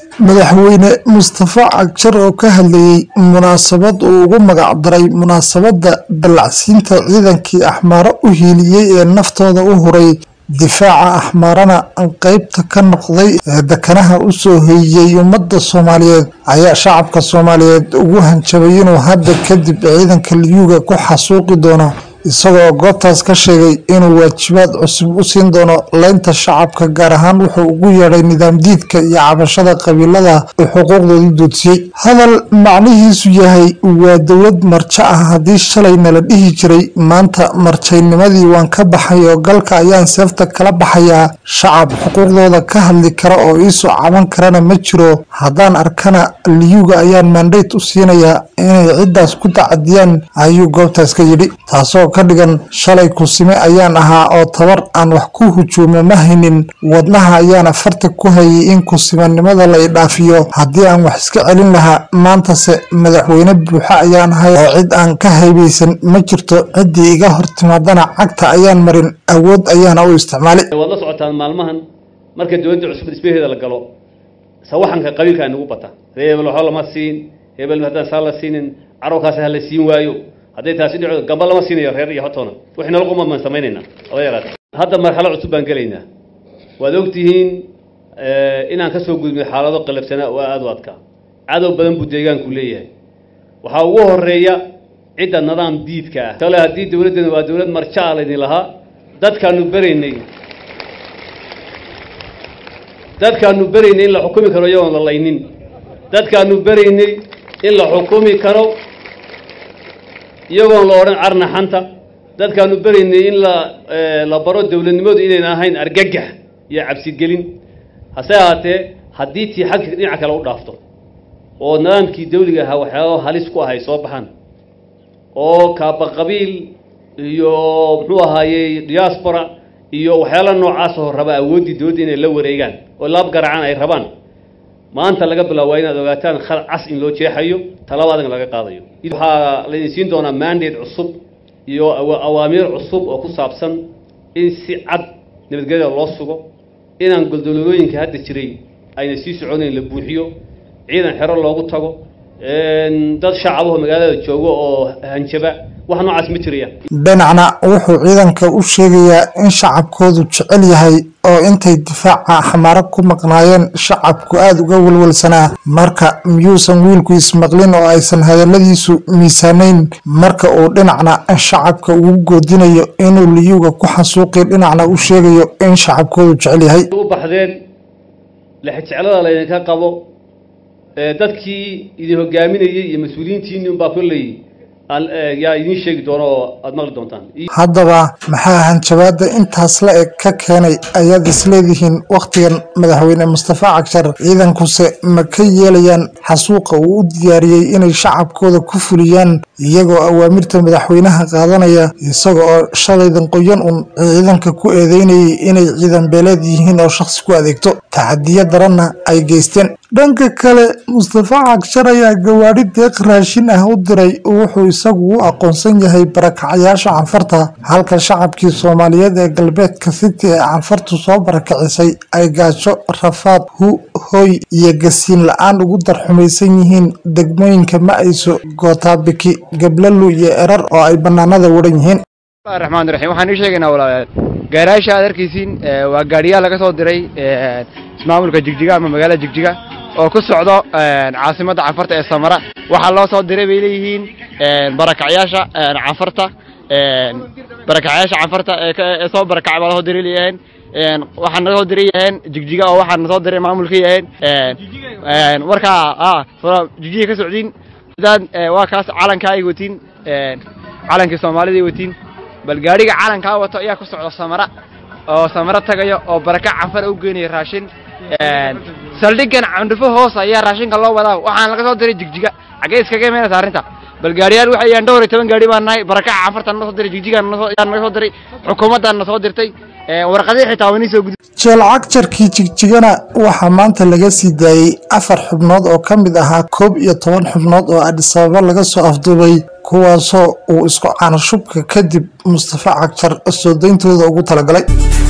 madaxweyne mustafa cagjar oo ka hadlayay munaasabad uu ugu magac daray munaasabadda dallacsiinta ciidankii axmaaro u hiiliyey ee naftooda u huray difaaca axmaarana qeybta ka noqday ee dekanaha u soo hoyiyey ummadda soomaaliyeed ayaa shacabka soomaaliyeed ugu hanjabay inuu hadda kadib ciidanka liyuuga ku xasuuqi doono isagoo goobtaas ka sheegay inuu waajibaad cusub u siin doono leynta shacabka gaar ahaan wuxuu ugu yeedhay nidaam diidka iyo cabashada qabiilada uu xuquuqdoodii doodsiiyey hadal macnihiisu yahay waa dowlad marjo ah haddii shalay nala dhihi jiray maanta marjaynimadii waan ka baxay oo galka ayaan seefta kala baxayaa shacab xuquuqdooda ka hadli kara oo iisoo caban karana ma jiro haddaan arkana liyuga ayaan mandate u siinayaa inay ciddaas ku dacadiyaan ayuu goobtaas ka yidhi taasoo ka dhigan shalay kusime ayaan ahaa oo tabar aan wax ku hujuumo ma haynin wadnaha ayaana farta ku hayay in kusimanimada la idhaafiyo haddii aan wax iska celin lahaa maantase madaxweyne buuxa ayaan ahay oo cid aan ka haybaysan ma jirto ciddii iga hor timaadana cagta ayaan marin awood ayaana u isticmaalay waad la socotaan maalmahan marka dowladda cusub dhismaheeda la galo sawaxanka qabiilka ay nagu bata ree hebel waxba lama siin hebel haddaan saa la siinin carowkaasi ha la siin waayo hadday taasi dhico gamba lama siinayo reer iyo hotoona wixii nala quma baan samaynaynaa aba yaraate hadda marxalo cusub baan gelaynaa waad ogtihiin inaan ka soo gudbay xaalado qalabsanaa oo aada u adkaa cadow badan buu deegaanku leeyahay waxaa ugu horeeya cidda nidaam diidka ah kale haddii dowladdeena waa dowlad marja a laydin lahaa dadkaanu beraynay dadkaanu beraynay in la xukumi karo iyagoon la laynin dadkaanu beraynay in la xukumi karo iyagoon la odhan carnaxanta dadkaanu beraynay in la la baro dowladnimadu inayn ahayn argagax iyo cabsigelin hase ahaatee haddii tii xagga dhinaca kale u dhaafto oo nidaamkii dawliga ahaa waxyaaba halis ku ahay soo baxaan oo kaaba qabiil iyo muxuu ahaayey diaspora iyo waxyaala noocaasoo raba awooddii dowladda inay la wareegaan oo laab garacan ay rabaan maanta laga bilaabo waa inaad ogaataan khal cas in loo jeexayo talabaadan laga qaadayo waxaa laydin siin doonaa mandate cusub iyo awaamiir cusub oo ku saabsan in si cad nabadgelyada loo sugo inaan goldololooyinka hadda jiray ayna sii soconayn la buuxiyo ciidan xero loogu tago dad shacabaho magaalada joogo oo hanjaba wax noocaas ma jirayaan dhinacna wuxuu ciidanka u sheegayaa in shacabkoodu jecel yahay oo intay difaaca xamaaro ku maqnaayeen shacabku aada uga walwalsanaa marka miyuusan wiilku ismaqlin oo aysan hadalladiisu miisaanayn marka uu dhinacna shacabka ugu goodinayo inuu liyuga ku xasuuqi dhinacna u sheegayo in shacabkoodu jecel yahay u baxdeen lexjeclada laydinka qabo dadkii idin hogaaminayey iyo mas-uuliyiintiinni unbaa kolley yaa idiin sheegi doono oo aada maqli doontaan haddaba maxaa hanjabaada intaas la eg ka keenay ayaad isleedihiin wakhtigan madaxweyne mustafa cagshar ciidankuse ma ka yeelayaan xasuuqa uu u diyaariyey inay shacabkooda ku fuliyaan iyagoo awaamirta madaxweynaha qaadanaya isaga oo shalaydan qoyan un ciidanka ku eedeynayay inay ciidan beeleed yihiin oo shakhsi ku adeegto taxadiyo daranna ay geysteen dhanka kale mustafa cagshar ayaa gawaadhi deeq raashin ah u diray wuxuu isagu u aqoonsan yahay barakacayaasha canfarta halka shacabkii soomaaliyeed ee galbeedka city ee canfartu soo barakacisay ay gaajo rafaad hu hoy iyo gasiin la-aan ugu darxumaysan yihiin degmooyinka ma-ayso gootaabiki gablalu iyo erar oo ay bannaanada waran yihiin raxmaan raxiim waxaan ii sheegaynaa walaalayaal gaarayaasha aad arkaysiin waa gaadhiyaal laga soo diray ismaamulka jigjiga ama magaalada jigjiga oo ku socdo caasimadda canfarta ee samara waxaa loo soo diray bay leeyihiin barakacyaasha canfarta barakacyaasha canfarta ee soo barakacay baa lasoo diray leeyahayn waxaa naga soo diray yaheen jigjiga oo waxaa nasoo diray maamulka yaheen markaa jigjiga ka socdiin dad waa kaas calankaa ay watiin calankii soomaalida ay watiin bal gaadhiga calankaa wato ayaa ku socda samara oo samara tagayo oo baraka canfara u geynaya raashin saldhigan candhufo hoos ayaa raashinka loo wadaa waxaan laga soo diray jigjiga xaggee iskaga imaynaysa arrinta bal gaariyaal waxay yahan dhowr iyo toban gaari baan nahay barakaca canfarta na soo diray jigjiga yaa naga soo diray xukuumaddan na soo dirtay warqadii xitaa waa inii soo gudi jeel cagjarkii jigjigana waxaa maanta laga sii daayey afar xubnood oo ka mid ahaa koob iyo toban xubnood oo adhisababa laga soo afduubay kuwaasoo uu isku caanashubka kadib mustafa cagjar soo dayntooda ugu talagalay